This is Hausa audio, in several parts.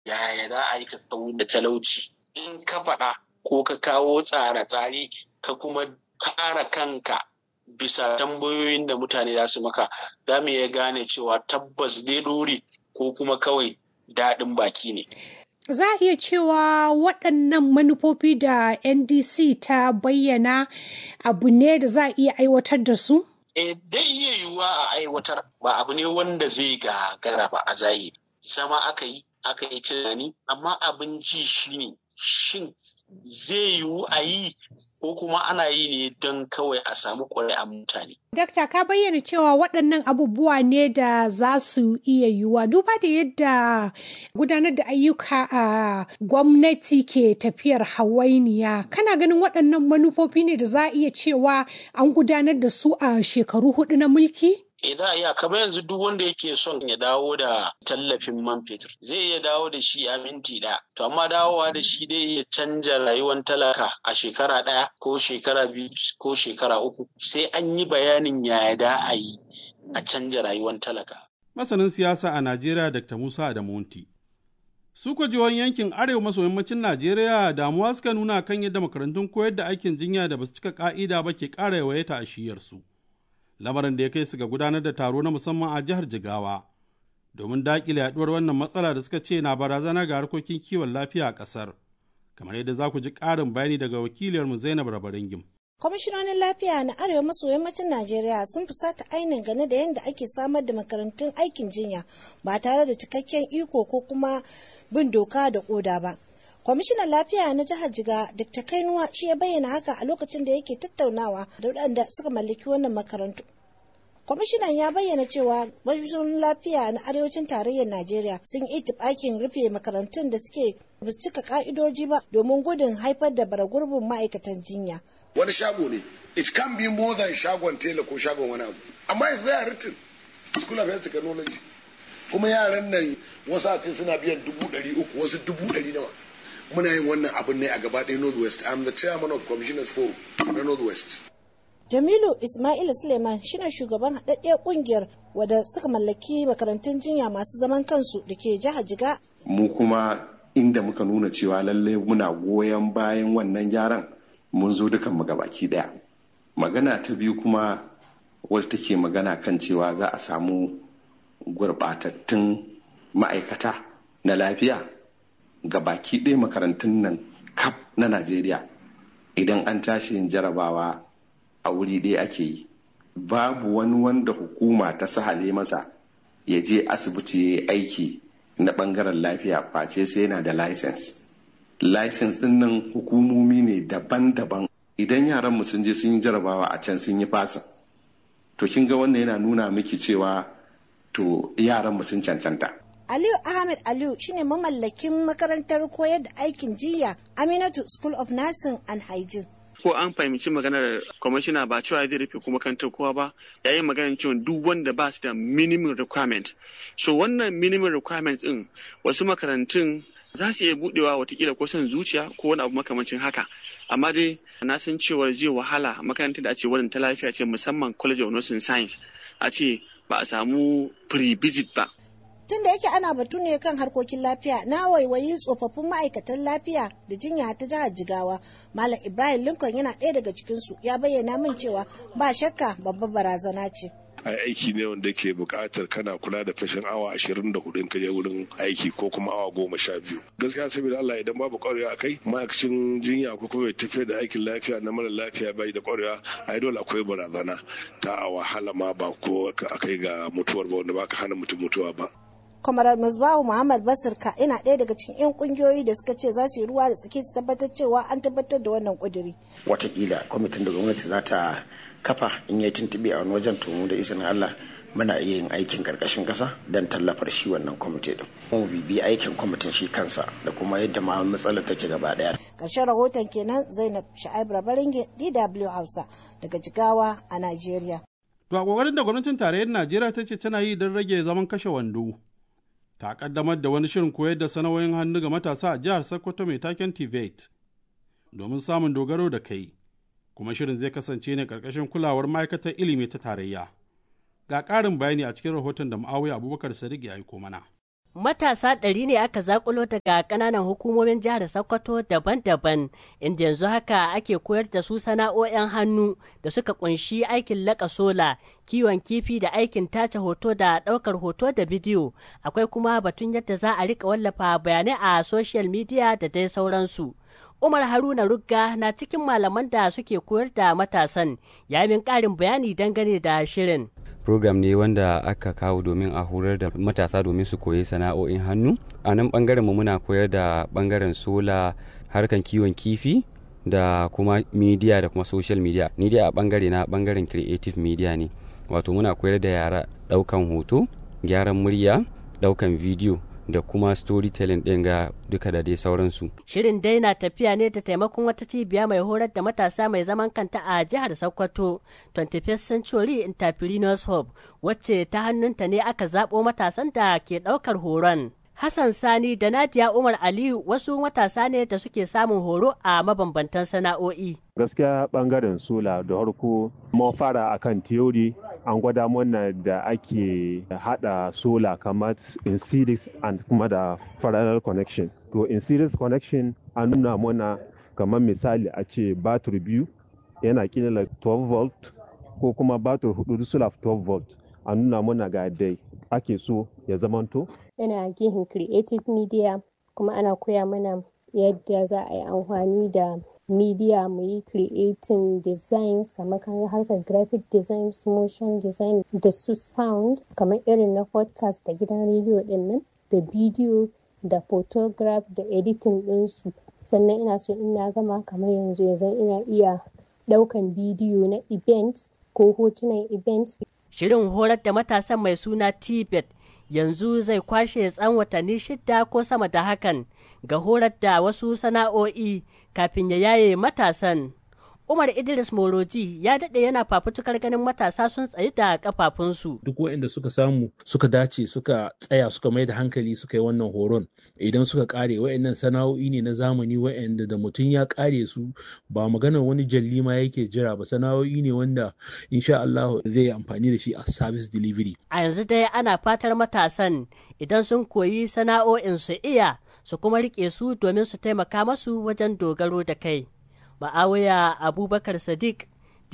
yaya za a yi ka da talauci in ka faɗa ko ka kawo tsare-tsare ka kuma kara kanka bisa tambayoyin da mutane za su maka za mu iya gane cewa tabbas dai dori ko kuma kawai daɗin baki ne. Za a iya cewa waɗannan manufofi da NDC ta bayyana abu ne da za a iya aiwatar da su? E, dai iya yiwuwa a aiwatar ba abu ne wanda zai gagara ba a zahiri. Zama aka yi, aka yi tunani, amma abin ji shi ne shin zai yiwu a yi ko kuma ana yi ne don kawai a samu ƙuri'an mutane. Dakta ka bayyana cewa waɗannan abubuwa ne da za su iya yiwuwa duba da yadda gudanar da ayyuka a gwamnati ke tafiyar hawainiya kana ganin waɗannan manufofi ne da za a iya cewa an gudanar da su a shekaru hudu na mulki? E za a iya kamar yanzu duk wanda yake son ya dawo da tallafin man fetur zai iya dawo da shi a minti ɗaya. To amma dawowa da shi dai iya canja rayuwar talaka a shekara ɗaya ko shekara biyu ko shekara uku sai an yi bayanin yaya da a yi a canja rayuwar talaka. Masanin siyasa a Najeriya Dr. Musa Adamunti. Su jihohin yankin arewa maso yammacin Najeriya damuwa suka nuna kan yadda makarantun koyar da aikin jinya da basu cika ka'ida ba ke ƙara yawaita a shiyarsu. lamarin da ya kai su ga gudanar da taro na musamman a jihar Jigawa domin daƙile yaduwar wannan matsala da suka ce na barazana ga harkokin kiwon lafiya a ƙasar. Kamar yadda za ku ji ƙarin bayani daga wakiliyarmu Zainab Rabaringim. kwamishinonin lafiya na arewa maso yammacin najeriya sun fusata ainihin gane da yadda ake samar da makarantun aikin jinya ba tare da cikakken iko ko kuma bin doka da koda ba kwamishinan lafiya na jihar jiga dr kainuwa shi ya bayyana haka a lokacin da yake tattaunawa da waɗanda suka mallaki wannan makarantu kwamishinan ya bayyana cewa kwamishinonin lafiya na arewacin tarayyar najeriya sun yi itibakin rufe makarantun da suke ba su cika ka'idoji ba domin gudun haifar da baragurbin ma'aikatan jinya wani shago ne it can be more than shagon tela ko shagon wani abu amma yanzu ya written school of health technology kuma yaran nan wasu a ce suna biyan dubu ɗari uku wasu dubu ɗari nawa muna yin wannan abin ne a gaba ɗaya northwest i'm the chairman of commissioners forum na northwest jamilu ismail suleiman shine shugaban haɗaɗɗiyar ƙungiyar wadda suka mallaki makarantun jinya masu zaman kansu da ke jihar jiga mu kuma inda muka nuna cewa lallai muna goyon bayan wannan gyaran mun zo dukan mu gabaki daya magana ta biyu kuma wadda take magana kan cewa za a samu gurɓatattun ma'aikata na lafiya ga baki ɗaya makarantun nan kaf na najeriya idan an tashi yin jarabawa a wuri ɗaya ake yi babu wani wanda hukuma ta sahale masa ya je asibiti ya yi aiki na ɓangaren lafiya face sai yana da license license din nan hukumomi ne daban-daban idan yaran mu sun je sun yi jarabawa a can sun yi fasa to kin ga wannan yana nuna miki cewa to yaran mu sun cancanta Aliyu Ahmed Aliyu shine mamallakin makarantar koyar da aikin jiya Aminatu School of Nursing and Hygiene. ko an fahimci maganar kwamishina ba cewa zai rufe kuma kantar kowa ba yayin maganar cewa duk wanda ba su da minimum requirement so wannan minimum requirement din wasu makarantun za su iya budewa watakila ko son zuciya ko wani abu makamancin haka amma dai na san cewa zai wahala makarantar da a ce wannan ta lafiya ce musamman college of nursing science a ce ba a samu pre-visit ba tun da yake ana batu ne kan harkokin lafiya na waiwayi tsofaffin ma'aikatan lafiya da jinya ta jihar jigawa malam ibrahim lincoln yana ɗaya daga cikinsu ya bayyana min cewa ba shakka babbar barazana ce ai aiki ne wanda ke buƙatar kana kula da fashin awa ashirin da hudu in ka je wurin aiki ko kuma awa goma sha biyu gaskiya saboda Allah idan babu ƙwarewa a kai ma'aikacin jinya ko kuma tafiyar da aikin lafiya na mara lafiya bai da ƙwarewa ai dole akwai barazana ta a wahala ma ba ko a kai ga mutuwar ba wanda ba ka hana mutum mutuwa ba kwamarar musbahu muhammad basirka yana ɗaya daga cikin 'yan kungiyoyi da suka ce za su yi ruwa da tsaki su tabbatar cewa an tabbatar da wannan ƙuduri. watakila kwamitin da gwamnati za ta kafa in yi tuntuɓe a wani wajen tomu da izinin allah muna iya yin aikin karkashin kasa don tallafar shi wannan kwamiti din mu bibi aikin kwamitin shi kansa da kuma yadda ma matsalar take gaba daya ƙarshen rahoton kenan zainab sha'ib rabaringe dw hausa daga jigawa a najeriya to a kokarin da gwamnatin tarayyar najeriya ta ce tana yi don rage zaman kashe wando ta kaddamar da wani shirin koyar da sana'o'in hannu ga matasa a jihar Sokoto mai taken TVET domin samun dogaro da kai, kuma shirin zai kasance ne ƙarƙashin kulawar ma'aikatar ilimi ta tarayya. Ga ƙarin bayani a cikin rahoton da Ma'awiya Abubakar Sadiq ya aiko mana. Matasa ɗari ne aka zakulo daga ƙananan hukumomin jihar Sokoto daban-daban, inda yanzu haka ake koyar da su sana'o'in hannu da suka kunshi aikin laƙa sola, kiwon kifi da aikin tace hoto da ɗaukar hoto da bidiyo. Akwai kuma batun yadda za a rika wallafa bayanai a social media da dai sauransu. Umar Haruna Rugga na cikin malaman da suke koyar da matasan, ya min ƙarin bayani dangane da shirin. program ne wanda aka kawo domin a horar da matasa domin su koyi sana'o'in hannu a nan bangaren mu muna koyar da bangaren sola harkan kiwon kifi da kuma media da kuma social media ni dai a bangare na bangaren creative media ne wato muna koyar da yara daukan hoto gyaran murya daukan video da kuma storytelling ɗin ga duka da dai sauransu. Shirin dai na tafiya ne da taimakon wata cibiya mai horar da matasa mai zaman kanta a jihar Sokoto, 21st Century Entrepreneurs Hub, wacce ta hannunta ne aka zaɓo matasan da ke ɗaukar horon. Hassan Sani da Nadia Umar Aliyu wasu matasa ne da suke samun horo a mabambantan sana'o'i. Gaskiya bangaren sola da harko mun fara akan theory an gwada mana da ake hada sola kamar in series and kuma da parallel connection. To in series connection an nuna mana kamar misali a ce batir biyu yana kila 12 volt ko kuma batir hudu sula 12 volt a nuna mana ga dai ake so ya zamanto yana gihin creative media kuma ana koya mana yadda za a yi amfani da media mu yi creating designs kamar kan harkar graphic designs motion design da su sound kamar irin na podcast da gidan rediyo din nan da bidiyo da photograph da editing ɗinsu sannan ina so ina gama kamar yanzu yanzu ina iya ɗaukan bidiyo na event ko hotunan event Shirin horar da matasan mai suna Tibet yanzu zai kwashe tsan watanni shida ko sama da hakan ga horar da wasu sana'o'i kafin ya yaye matasan. Umar Idris Moroji ya daɗe yana fafutukar ganin matasa sun tsayi da kafafunsu. Duk waɗanda suka samu suka dace suka tsaya suka mai da hankali suka yi wannan horon idan suka ƙare waɗannan sana'o'i ne na zamani waɗanda da mutum ya ƙare su ba maganar wani jalli ma yake jira ba sana'o'i ne wanda insha Allah zai yi amfani da shi a service delivery. A yanzu dai ana fatar matasan idan sun koyi sana'o'in su iya su kuma riƙe su domin su taimaka masu wajen dogaro da kai. Ma'awiya Abubakar Sadiq,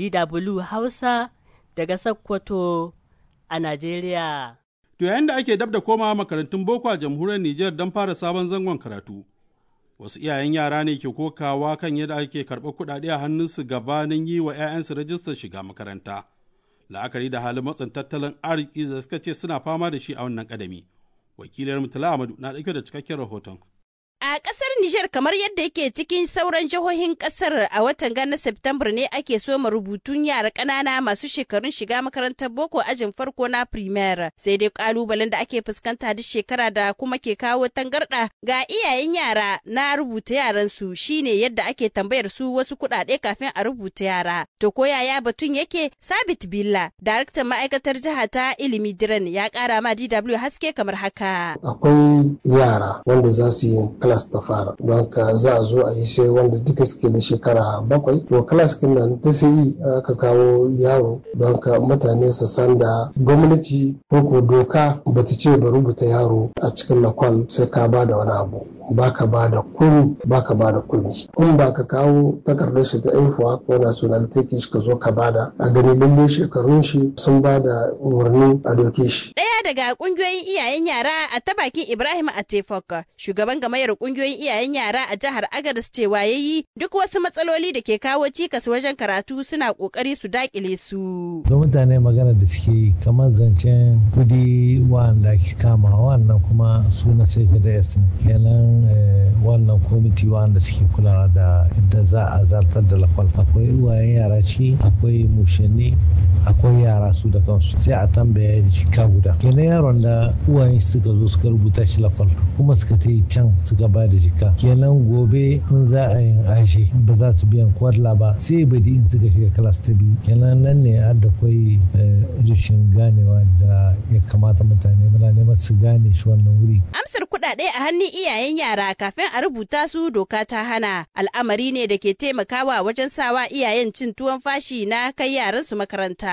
DW Hausa daga Sokoto a Najeriya. To yayin da ake dab da komawa makarantun boko a jamhuriyar Nijar don fara sabon zangon karatu. Wasu iyayen yara ne ke kokawa kan yadda ake karɓar kuɗaɗe a hannunsu gabanin yi wa 'ya'yansu rajistar shiga makaranta. La'akari da halin matsin tattalin arziki da suka ce suna fama da shi a wannan ƙadami. Wakilar Mutala Amadu na ɗauke da cikakken rahoton. A ƙasar Nijar kamar yadda yake cikin sauran jihohin ƙasar a watan gana Septambar ne ake soma rubutun yara ƙanana masu shekarun shiga makarantar boko ajin farko na primaire sai dai ƙalubalen da ake fuskanta duk shekara da kuma ke kawo tangarɗa ga iyayen yara na rubuta yaran su shine yadda ake tambayar su wasu kuɗaɗe kafin a rubuta yara. To ko yaya batun yake Sabit Billa, daraktan ma'aikatar jiha ta ilimi Diren ya ƙara ma DW haske kamar haka. Akwai yara wanda za su yi class ta fara don ka za a zo a yi sai wanda duka suke da shekara bakwai to class kin nan ta sai aka kawo yaro don ka mutane su san da gwamnati ko ko doka bata ce ba rubuta yaro a cikin lakwal sai ka ba da wani abu baka ba da kuni baka ba da kuni in ba ka kawo takardar shi ta aihuwa ko nationality shi ka zo ka bada a gani lalle shekarun shi sun ba da umarni a doke shi Ɗaya daga ƙungiyoyin iyayen yara a ta bakin Ibrahim Atefok, shugaban gamayar ƙungiyoyin iyayen yara a jihar Agadez cewa ya yi duk wasu matsaloli da ke kawo cikas wajen karatu suna ƙoƙari su daƙile su. Ga mutane magana da suke yi kamar zancen kudi wanda ake kama wannan kuma su na sai da kenan wannan kwamiti wanda suke kulawa da yadda za a zartar da lakwal akwai uwayen yara ci akwai mushanni akwai yara su da kansu sai a tambaya jika guda kenan yaron da uwayen suka zo suka rubuta shi lakwal kuma suka ta yi can suka ba da jika kenan gobe in za a yin ashe ba za su biyan kwarla ba sai badi in suka shiga kalas ta biyu kenan nan ne har da kwai rashin ganewa da ya kamata mutane muna neman su gane shi wannan wuri Amsar kuɗaɗe a hannun iyayen yara kafin a rubuta su doka ta hana al'amari ne da ke taimakawa wajen sawa iyayen cin tuwon fashi na kai yaran su makaranta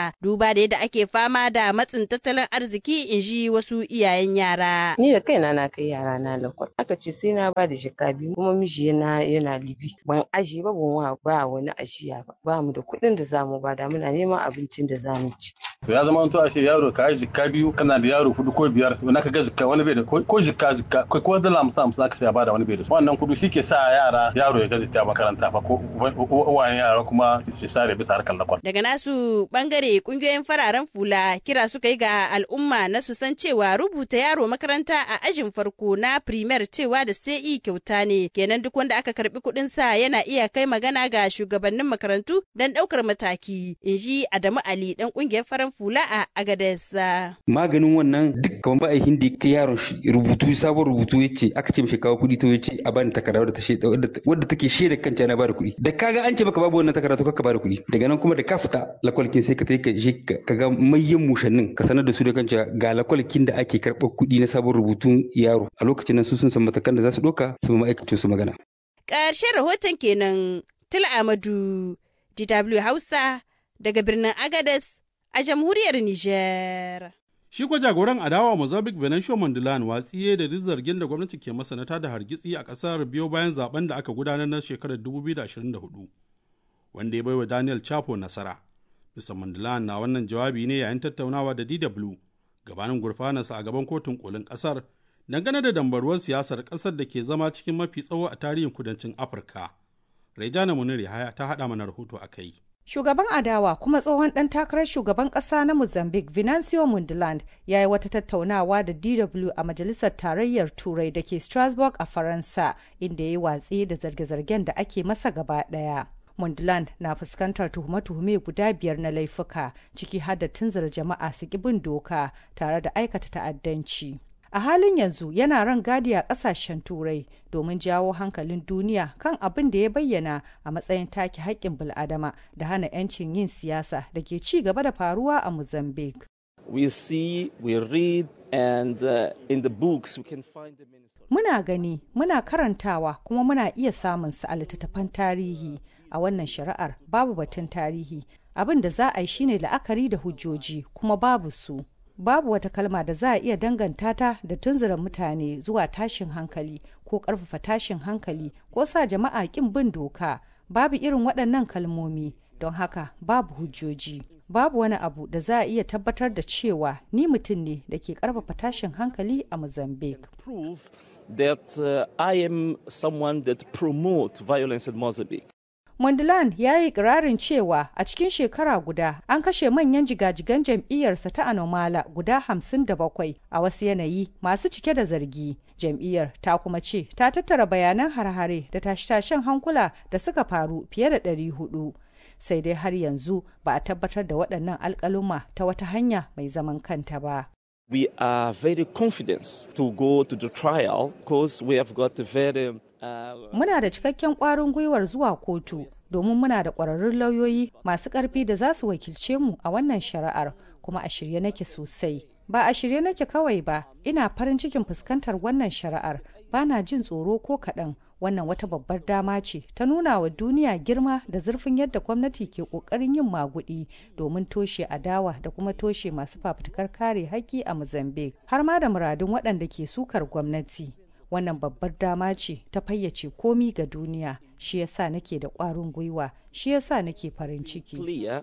makaranta duba da yadda ake fama da matsin tattalin arziki in ji wasu iyayen yara. Ni da kaina na kai yara na lakwal. Aka ce sai na ba da shika biyu kuma miji yana yana libi. Ban aji ba ban wa ba wani ajiya ba. Ba mu da kuɗin da zamu ba da muna neman abincin da zamu ci. To ya zama to a ce yaro ka yi jikka biyu kana da yaro hudu ko biyar to naka ga jikka wani bai da ko jikka jikka ko ko dala hamsin hamsin aka sai ba da wani bai da wannan kudu shi ke sa yara yaro ya gaji ta makaranta fa ko uwayen yara kuma shi sare bisa harkar lakwal. Daga nasu bangare kungiyoyin fararen fula kira suka yi ga al'umma na su san cewa rubuta yaro makaranta a ajin farko na primer cewa da sai kyauta ne kenan duk wanda aka karbi kuɗin sa yana iya kai magana ga shugabannin makarantu don ɗaukar mataki in ji Adamu Ali dan kungiyar farar fula a Agades. Maganin wannan duk kamar ba a hindi kai yaron shi rubutu sabon rubutu ya ce aka ce mishi kawo kuɗi to ya ce a bani takarda wadda ta shaida wadda take shaida kanta na bada kuɗi da kaga an ce maka babu wannan takarda to kaka bada kuɗi daga nan kuma da ka fita lakwalkin sai ka ka je ka ga mayyan mushannin ka sanar da su da kanta ga lakwalkin da ake karɓar kuɗi na sabon rubutun yaro a lokacin nan su sun san matakan da za su ɗauka su ma ma'aikacin su magana. Ƙarshen rahoton kenan Tila Amadu DW Hausa daga birnin Agadez a jamhuriyar Nijar. Shi kwa jagoran adawa Mozambique Venancio Mondlane watsiye da duk zargin da gwamnati ke masanata da hargitsi a ƙasar biyo bayan zaben da aka gudanar na shekarar 2024 wanda ya baiwa Daniel Chapo nasara. Mr. Mondlane na wannan jawabi ne yayin tattaunawa da DW gabanin gurfanarsa a gaban kotun kolin ƙasar dangane da dambaruwar siyasar ƙasar da ke zama cikin mafi tsawo a tarihin kudancin Afirka. Rejana Munir Yahaya ta haɗa mana rahoto a kai. Shugaban adawa kuma tsohon ɗan takarar shugaban ƙasa na Mozambique Venancio Mundland ya yi wata tattaunawa da DW a Majalisar Tarayyar Turai da ke Strasbourg a Faransa inda ya yi watsi da zarge-zargen da ake masa gaba ɗaya. Mundland na fuskantar tuhume-tuhume guda biyar na laifuka ciki har da tunzura jama'a su bin doka tare da aikata ta'addanci. a halin yanzu yana ran gadi a kasashen turai domin jawo hankalin duniya kan abin da ya bayyana a matsayin take haƙƙin bil'adama da hana 'yancin yin siyasa da ke ci gaba da faruwa a mozambique we see we read and uh, in the books we can find the minister muna gani muna karantawa kuma muna iya samun su a littattafan tarihi a wannan shari'ar babu batun tarihi abin da za a yi shine la'akari da hujjoji kuma babu su babu wata kalma da za a iya danganta ta da tunzura mutane zuwa tashin hankali ko ƙarfafa tashin hankali ko sa jama'a ƙin bin doka babu irin waɗannan kalmomi don haka babu hujjoji babu wani abu da za a iya tabbatar da cewa ni mutum ne da ke ƙarfafa tashin hankali a mozambique prove that uh, i am someone that promote violence in mozambique Mondlane ya yi ikirarin cewa a cikin shekara guda an kashe manyan jigajigan jam'iyyarsa ta Anomala guda hamsin da bakwai a wasu yanayi masu cike da zargi. Jam'iyyar ta kuma ce ta tattara bayanan har-hare da tashe-tashen hankula da suka faru fiye da ɗari hudu. Sai dai har yanzu ba a tabbatar da waɗannan alƙaluma ta wata hanya mai zaman kanta ba. We are very confident to go to the trial because we have got a very Muna da cikakken ƙwarin gwiwar zuwa kotu domin muna da ƙwararrun lauyoyi masu ƙarfi da za su wakilce mu a wannan shari'ar kuma a shirye nake sosai. Ba a shirye nake kawai ba, ina farin cikin fuskantar wannan shari'ar, ba na jin tsoro ko kaɗan. Wannan wata babbar dama ce ta nuna wa duniya girma da zurfin yadda gwamnati ke ƙoƙarin yin maguɗi domin toshe adawa da kuma toshe masu fafutukar kare haƙƙi a Mozambique, har ma da muradun waɗanda ke sukar gwamnati. wannan babbar dama ce ta fayyace komi ga duniya shi yasa nake da ƙwarin gwiwa shi yasa nake farin ciki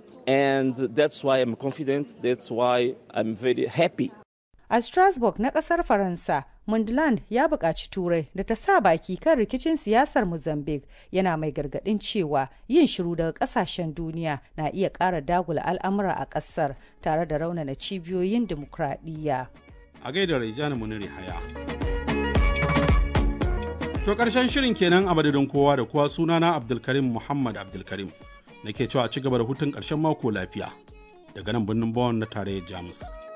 and that's why I'm confident that's why I'm very happy a strasbourg na ƙasar faransa mundland ya buƙaci turai da ta sa baki kan rikicin siyasar mozambique yana mai gargaɗin cewa yin shiru daga ƙasashen duniya na iya ƙara dagula al'amura a ƙasar tare da raunana cibiyoyin dimokuraɗiyya a gaida Raijana Muniri Haya. To ƙarshen shirin kenan a madadin kowa da kowa sunana Abdulkarim Muhammad Abdulkarim. Nake cewa ci gaba da hutun ƙarshen mako lafiya daga nan birnin Bonn na tarayyar Jamus.